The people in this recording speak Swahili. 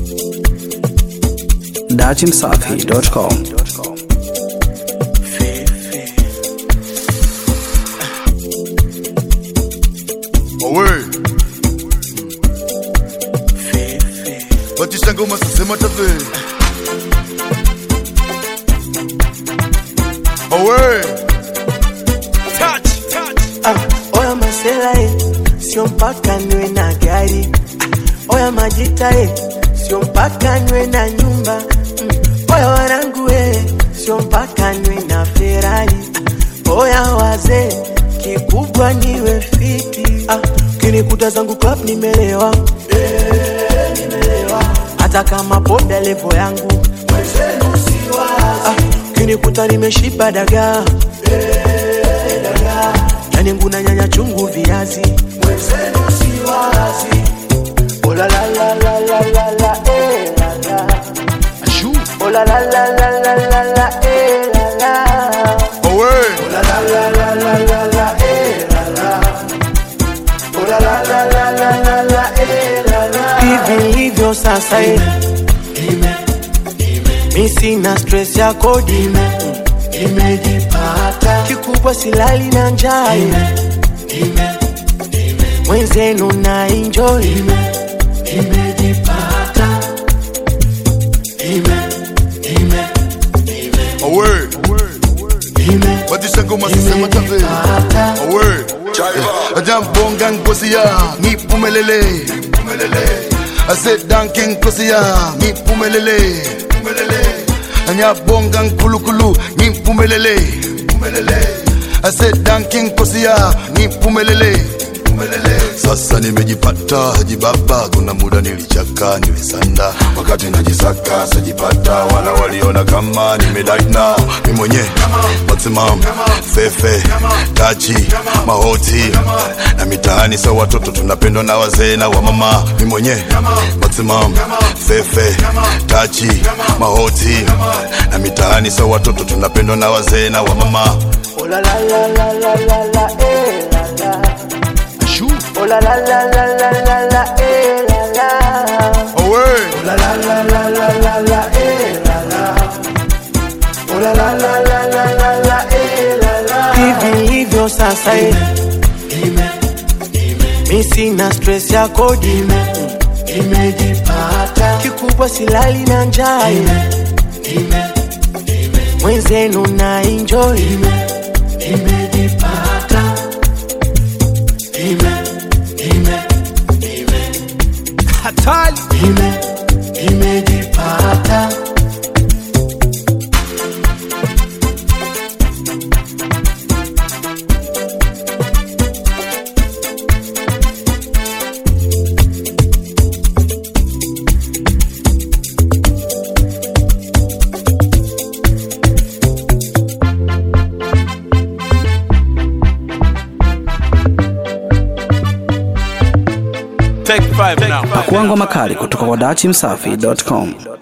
datimsafi.com. Away. Batisha ngoma sasema tafe. Away. Ah, oya masela eh, sio mpaka niwe na gari. Ah, oya majita eh, sio mpaka niwe na nyumba. Mm, oya wanangu eh, sio mpaka niwe na Ferrari. Ah, oya wazee, kikubwa niwe fiti. Ah, kinikuta zangu club nimelewa. Eh, nimelewa. Hata kama poda levo yangu mwenzenu siwazi. Ah, kinikuta nimeshiba dagaa yani nguna nyanya chungu viazi mwenzenu siwazi Oh la la la la la la la eh la la Ashu. Oh la la la la la la la eh la la Away. Oh la la la la la la la eh la la Oh la la la la la la la eh la la Hivi hivyo sasa eh mi sina stress ya kodi imejipata kikubwa silali na njaa mwenzenu na enjoy imejipata Away. Batisha ngoma sasema tafe. Away. Ajambonga ngozi ya nipumelele. Pumelele. I said danking ngozi ya nipumelele. Pumelele. Anyabonga nkulukulu nipumelele. Pumelele. I said danking ngozi ya nipumelele. Pumelele. Sasa nimejipata jibaba, kuna muda nilichaka nilisanda, wakati najisaka sajipata, wala waliona kama nimedaina mi mwenye maximum fefe tachi mahoti na mitaani sa watoto tunapendwa na wazee na wamama mi mwenye maximum fefe tachi mahoti na mitaani sa watoto tunapendwa na wazee na wamama Oh la la la la la la la eh la la Ashu. Oh la la la la la la la eh la la Away. Oh la la la la la la la eh la la Oh la la la la la la la eh la la Hivi hivyo sasa eh Mi sina stress ya kodi imejipata kikubwa silali na njaa mwenzenu na enjoy imejipata ime ime Hatari. ime imejipata Pakua ngoma kali kutoka kwa datimsafi.com.